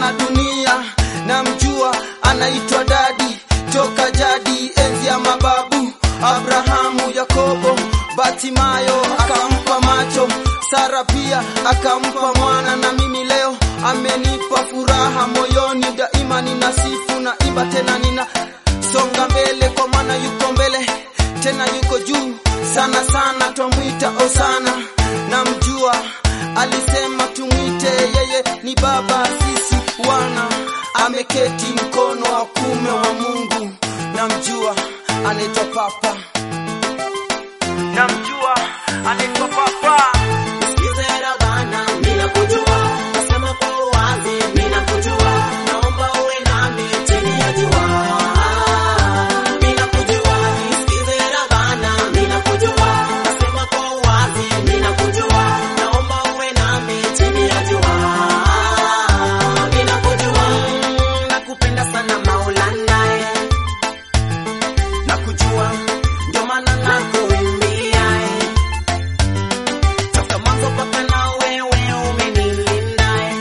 na dunia namjua anaitwa dadi toka jadi enzi ya mababu abrahamu yakobo batimayo akampa macho sara pia akampa mwana na mimi leo amenipa furaha moyoni daima nina sifu na imba tena nina songa mbele kwa maana yuko mbele tena yuko juu sana sana twamwita osana namjua alisema tumwite yeye ni baba sisi wana ameketi mkono wa kume wa mungu namjua anaitwa papa namjua anaitwa papa Nisikize Rabana, mimi nakujua. Nasema kwa uwazi, mimi nakujua. Naomba uwe nami chini ya jua. Mimi nakujua. Nisikize Rabana, mimi nakujua. Nasema kwa uwazi, mimi nakujua. Naomba uwe nami chini ya jua. Mimi nakujua. Nakupenda sana Maulana, eh. Nakujua, ndio maana nakuimbia, eh. Toka mwanzo mpaka na wewe umenilinda eh.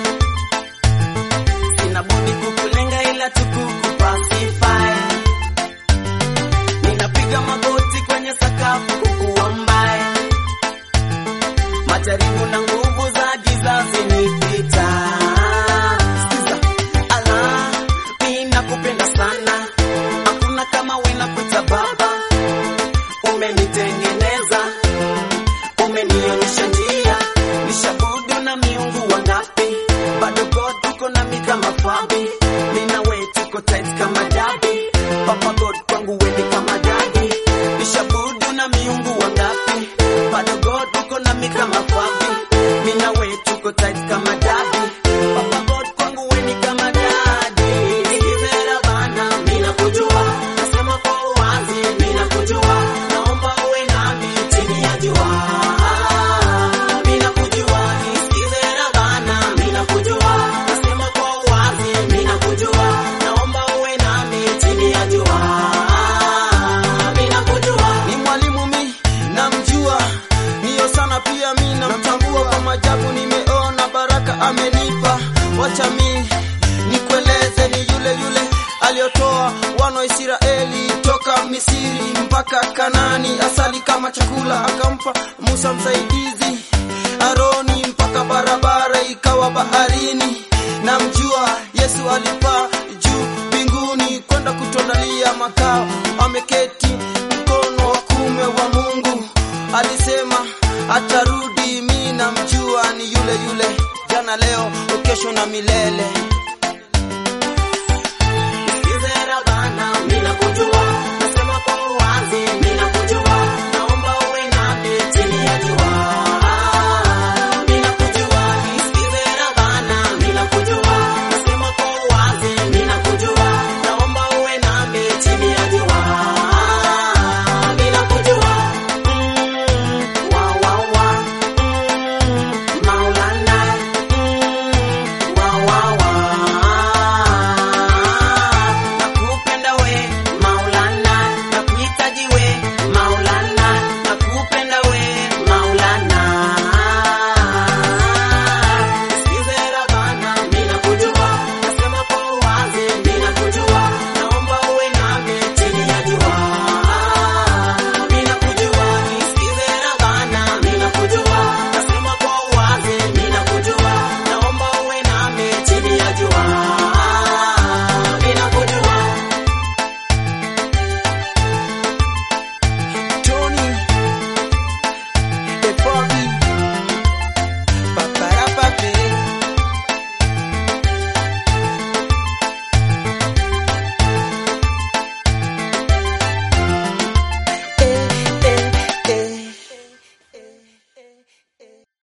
Sina budi kukulenga ila tukukupa sifa eh. Ninapiga magoti kwenye sakafu kukuomba eh. Majaribu na nguvu za giza zinipita. Sikiza, ala, mimi nakupenda sana. Hakuna kama wewe nakuita baba. Umenitengeneza umenionyesha njia, nishabudu na miungu wangapi, bado God uko nami kama fabi, mimi na wewe tuko tight kama jadi, Papa God kwangu wewe ni kama jadi, nishabudu na miungu wangapi, bado God uko nami kama fabi, mimi na wewe tuko tight kama jadi, Papa God kwangu wewe ni kama jadi. Sikize Rabana, mimi nakujua, nasema kwa uwazi, mimi nakujua, naomba uwe nami chini ya jua. Mimi nakujua, nisikize Rabana, mimi nakujua, nasema kwa uwazi, mimi nakujua, naomba uwe nami chini ya jua. Mimi nakujua. ni mwalimu mi namjua niyo sana pia mi namtambua kwa majabu nimeona baraka amenipa wacha mi nikueleze ni yule yule aliyotoa wana wa israeli toka misiri mpaka kanani asali kama chakula akampa musa msaidizi aroni mpaka barabara ikawa baharini namjua yesu alipaa juu mbinguni kwenda kutuandalia makao ameketi mkono wa kume wa mungu alisema atarudi mi namjua ni yule yule jana leo kesho na milele